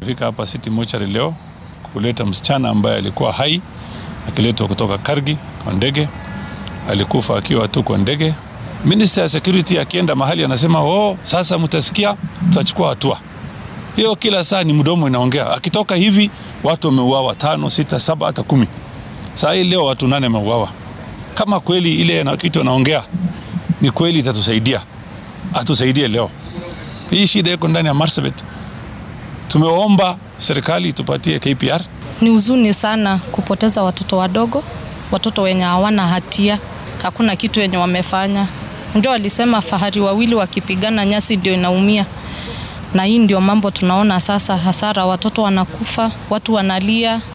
Fika hapa City Mortuary leo kuleta msichana ambaye alikuwa hai akiletwa kutoka Kargi kwa ndege, alikufa akiwa tu kwa ndege. Minister ya security akienda mahali anasema oh, sasa mtasikia, tutachukua hatua. Hiyo kila saa ni mdomo inaongea. Akitoka hivi watu wameuawa tano, sita, saba, hata kumi. Saa hii leo watu nane wameuawa. Kama kweli ile na kitu anaongea ni kweli, itatusaidia atusaidie leo. Hii shida iko ndani ya Marsabit. Tumeomba serikali tupatie KPR. Ni huzuni sana kupoteza watoto wadogo, watoto wenye hawana hatia, hakuna kitu wenye wamefanya. Ndio walisema fahari wawili wakipigana nyasi ndio inaumia, na hii ndio mambo tunaona sasa, hasara, watoto wanakufa, watu wanalia.